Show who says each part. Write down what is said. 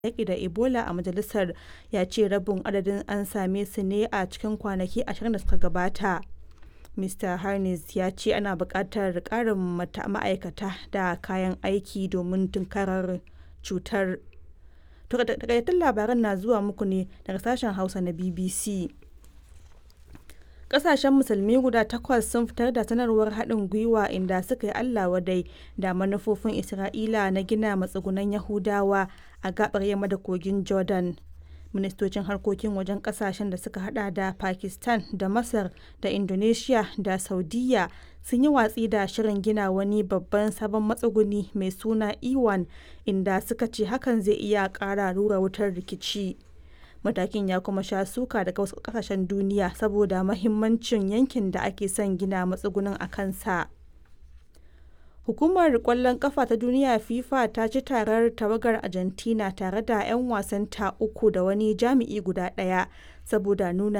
Speaker 1: yaƙi da Ebola a majalisar ya ce rabin adadin an same su ne a cikin kwanaki 20 da suka gabata. Mr. Harness ya ce ana buƙatar ƙarin ma'aikata da kayan aiki domin tunkarar cutar. Takaitattun labaran na zuwa muku ne daga sashen Hausa na BBC. Ƙasashen Musulmi guda takwas sun fitar da sanarwar haɗin gwiwa inda suka yi Allah wadai da manufofin Isra'ila na gina matsugunan Yahudawa a gaɓar yamma da kogin Jordan. Ministocin harkokin wajen ƙasashen da suka hada da Pakistan da Masar da Indonesia da Saudiyya sun yi watsi da shirin gina wani babban sabon matsuguni mai suna E1 inda suka ce hakan zai iya ƙara rura wutar rikici. Matakin ya kuma sha suka daga wasu ƙasashen duniya saboda mahimmancin yankin da ake son gina matsugunin a kansa. Hukumar ƙwallon ƙafa ta duniya FIFA ta ci tarar tawagar Argentina tare da 'yan wasanta uku da wani jami'i guda ɗaya saboda nuna